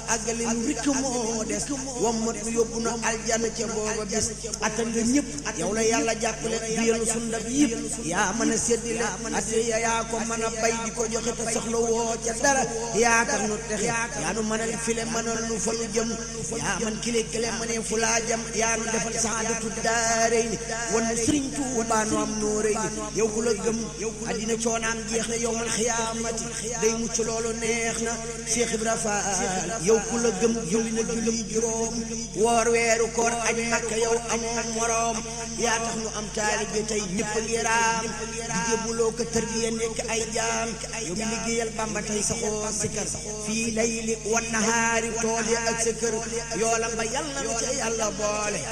àggale nu rikk moo des wammat nu yóbbu nu aljana ca booba bis attan nga ñëpp yow la yàlla jàppale biyenu sundab yëpp yaa mën a séddile ate yaa ko mën a bay di ko joxe te soxla woo ca dara yaa tax nu texe yaa nu mënal file mënal nu fa nu jëm yaa man kile kile mënee fu laa jëm yaa nu defal saadatu daarey ni wan nu sëriñ Tuubaa nu am noorey ni yow ku la gëm addina coonaam jeex na yowmal xiyaamati day mucc loolu neex na Cheikh Ibra Faal yow ku la gëm julli na julli juróom woor weeru koor aj makka yow amoo moroom yaa tax nu am taalibe tey ñëpp a ngi raam di jébbuloo ko tërbiya nekk ay jaam yow mi liggéeyal Bamba tey saxoo sikar fii layli wan nahaari tool ya ak sa kër yoolam ba yàlla na ca yàlla boole